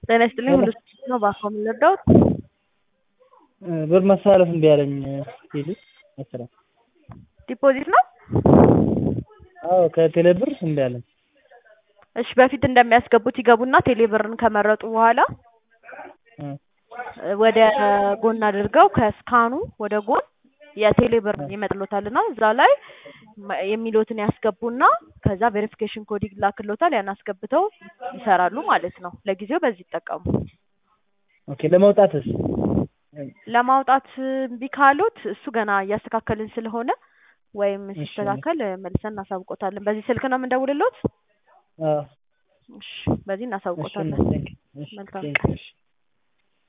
ጤና ይስጥልኝ ሁሉ ነው በአፋ የምንረዳውት ብር ማስተላለፍ እምቢ አለኝ ሲሉ መሰለኝ። ዲፖዚት ነው? አዎ ከቴሌ ብር እምቢ አለኝ። እሺ በፊት እንደሚያስገቡት ይገቡና ቴሌ ብርን ከመረጡ በኋላ ወደ ጎን አድርገው ከስካኑ ወደ ጎን የቴሌ ብር ይመጥሎታልና እዛ ላይ የሚሉትን ያስገቡና ከዛ ቬሪፊኬሽን ኮድ ይላክሎታል ያን አስገብተው ይሰራሉ ማለት ነው። ለጊዜው በዚህ ይጠቀሙ። ኦኬ ለመውጣትስ? ለማውጣት እምቢ ካሉት እሱ ገና እያስተካከልን ስለሆነ ወይም ሲስተካከል መልሰን እናሳውቆታለን። በዚህ ስልክ ነው የምንደውልሎት? አዎ እሺ በዚህ እናሳውቆታለን። መልካም ቀን።